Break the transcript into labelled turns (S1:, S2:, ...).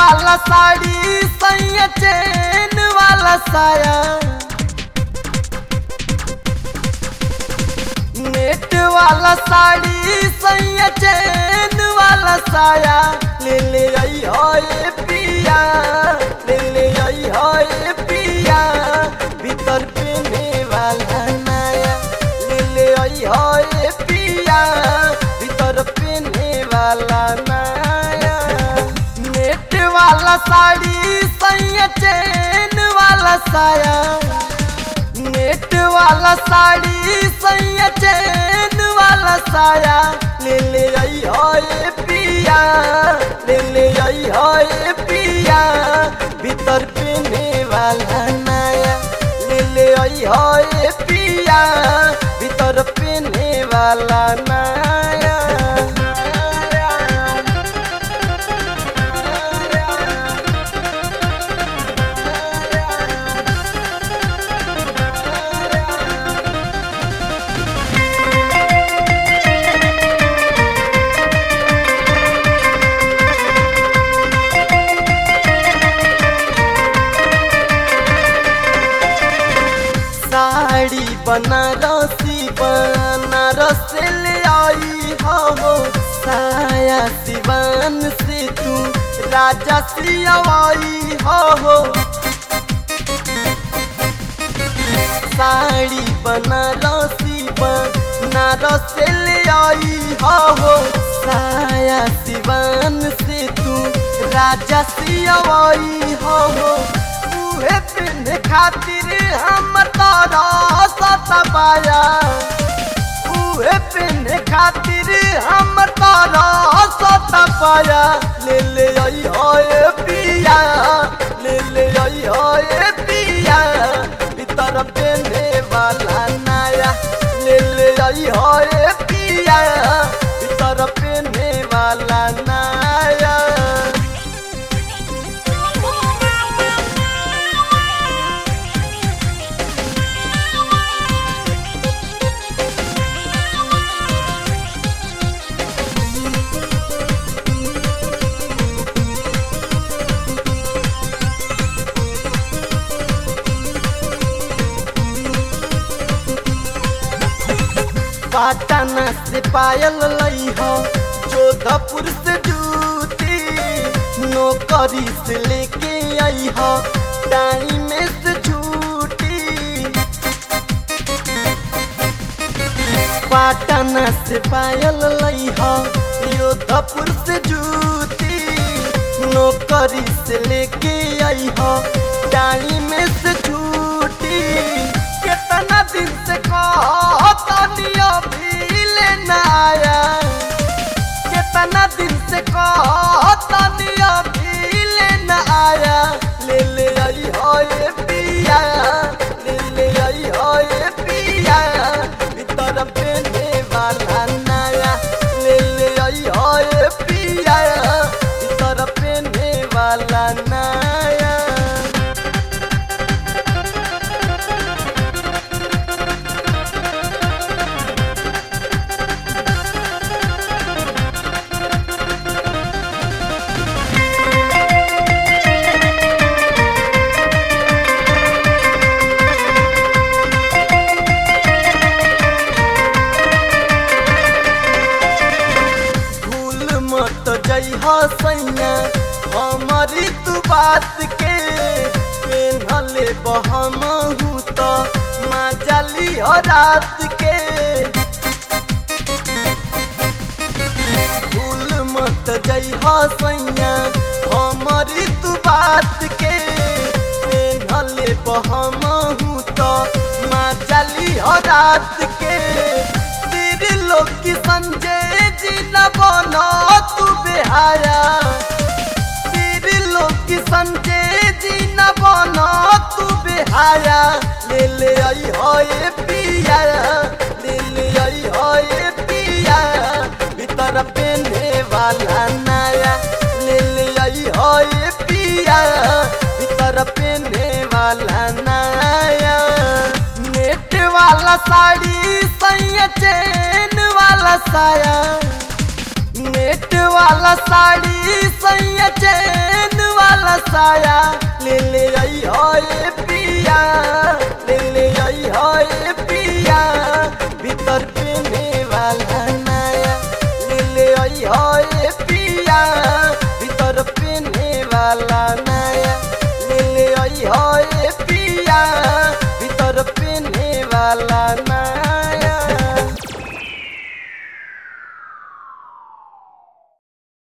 S1: वाला साड़ी सैया चैन वाला साया नेट वाला साड़ी सैया चैन वाला साया ले ले आई होए पिया ले ले आई होए पिया भीतर पहने वाला नया ले ले आई होए पिया भीतर पहने वाला नया नेट वाला साड़ी सैया चैन वाला साया नेट वाला साड़ी सैया चैन वाला साया ले ले आई होए पिया ले ले आई होए पिया भीतर पहने वाला नया ले ले आई होए पिया भीतर पहने वाला नया साड़ी बनारसी बनारस ले आई हो साया सिवान से तू राजा सियावाई हो साड़ी बनारसी बनारस ले आई हो साया सिवान से तू राजा सियावाई हो उहे पिन खातिर हम तारा सतबाया उहे पिन खातिर हम तारा सतबाया ले ले आई होए पिया ले ले आई होए पिया भीतर पहने वाला नया ले ले आई होए पिया भीतर पहने वाला नया पाटना से पायल लई हो जोधपुर से जूती नौकरी से लेके आई हो टाइम से छूटी पाटना से पायल लई हो जोधपुर से जूती नौकरी से लेके आई हो टाइम से छूटी कितना दिन से कहतनिया भी लेना आया कितना दिन से कहतनिया भी लेना आया ले ले आई होए पिया ले ले आई होए पिया भीतर पहने वाला नया ले ले आई होए पिया भीतर पहने वाला नया भूल मत जइह सैया हमारी तू बात के पेन्हले बहमहू तो माजली रात के भूल मत जइह सैया हमारी तू बात के पेन्हले बहमहू तो माजली रात के तेरे लोग की संजय जी न बनो तू बेहाया तेरे लोग की संजय जी न बनो तू बेहाया ले ले आई होए पिया ले ले आई होए पिया भीतर पहने वाला नया ले ले आई होए पिया भीतर पहने वाला नया नेट वाला साड़ी सैया चैन वाला साया नेट वाला साड़ी सैया चैन वाला साया ले ले आई ओए पिया